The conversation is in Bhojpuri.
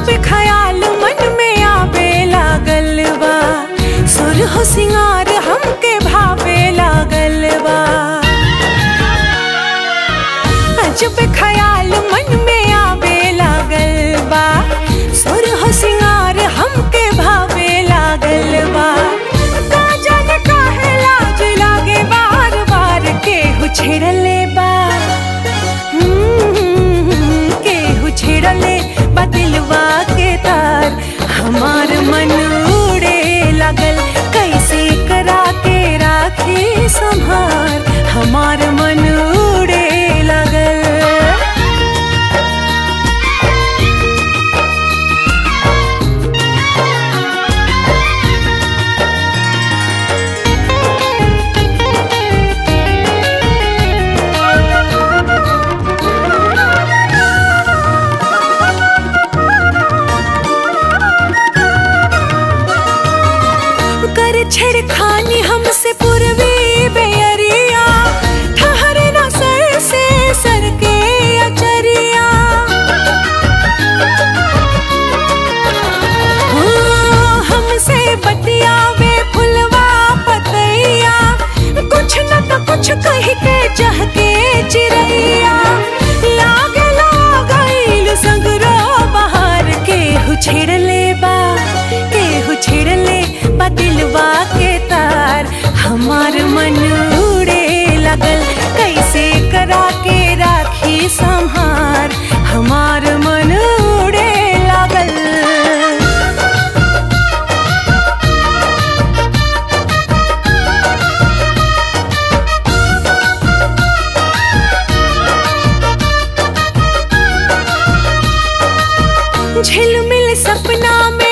ख्याल मन में आवे लागल बा सुर हो सिंगार हमके भावे लागल बा अजब ख्याल मन में आवे लागल बा सुर हो सिंगार हमके भावे लागल बा का जाने काहे लाज लागे बार बार केहू छेड़ले बा हम्म, केहू छेड़ले बा दिलवा के तार हमार मन उड़े लागल कैसे करा के राखी संभार हमार मन उड़े लागल कर छेड़खानी हमसे पूर्वी बेअरिया ठहरे न सर से सर के अचरिया हाँ, हमसे बतियावे फुलवा पतैया कुछ न तो कुछ कह के चाह के चिड़ैया लागे लागल संगरो बाहर केहू छेड़ले बा केहू छेड़ले बा दिलवा के तार हमार मन उड़े लगल कैसे करा के राखी संहार हमार मन उड़े लागल झिलमिल सपना में